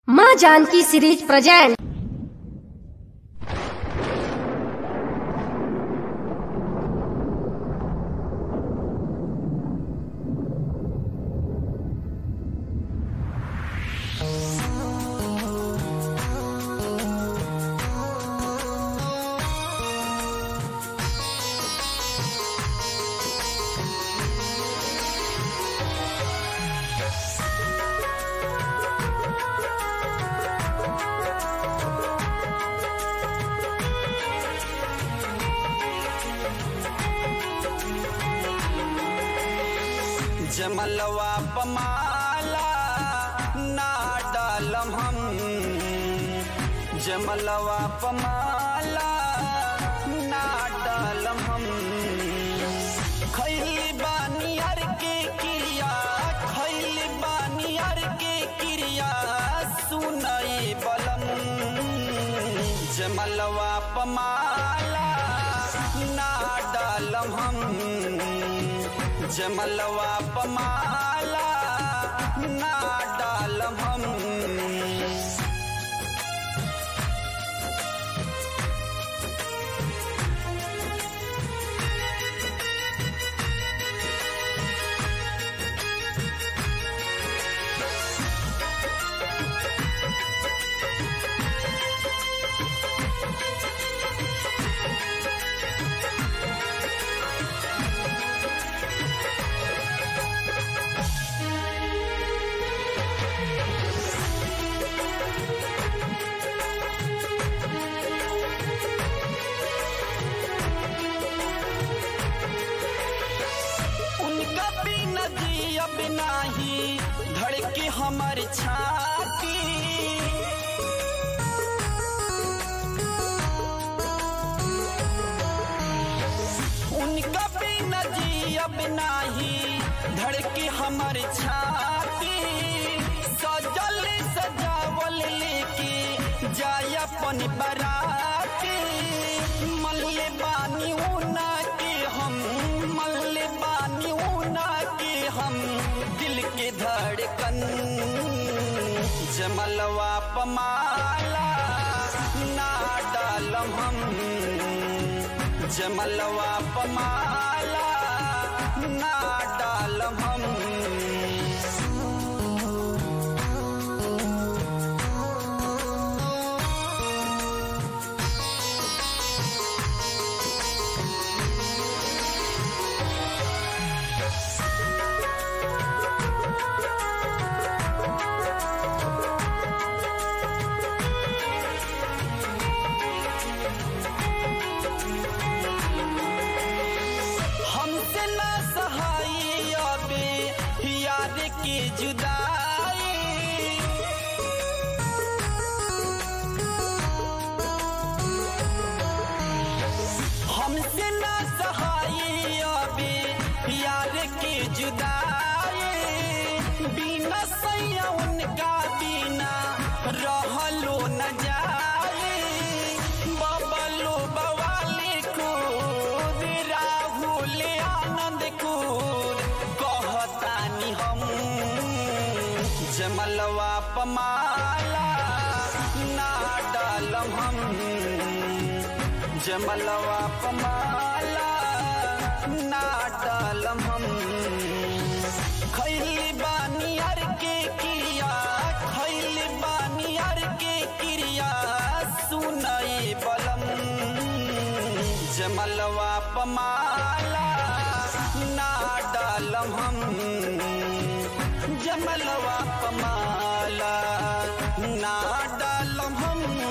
माँ Janki series present जमलवा पमाला ना डालम हम जमलवा पमाला ना डालम हम खैली बानी हर के क्रिया खैली बानी हर के क्रिया सुनई बलम जमलवा पमाला ना डालम हम जमलवा पमाला ना डालम हम उनका बिना जिया बिना ही धड़के हमर छाती उनका बिना जिया बिना ही धड़के हमर छाती सजल सजावल लेके जाय अपन बराती मल्ले बानी ऊना के हम मल्ले बानी ऊना के हम दिल के धड़कन जमलवा पमाला ना डालम हम जमलवा पमाला ना डालम हम हमसे ना सहाय अबे याद की जुदाई हमसे ना सहाय अबे याद की जुदाई बिना सैया उनका बिना रहलो न जाए बबलो बवाली खूब राहुल आनंद खूब कहतानी हम जमलवा पमाला ना डालम हम जमलवा पमाला ना डालम हम खैली बानी हर के क्रिया खैली बानी हर के क्रिया सुनई बलम जमलवा पमाला ना डालम हम जमलवा पमाला ना डालम हम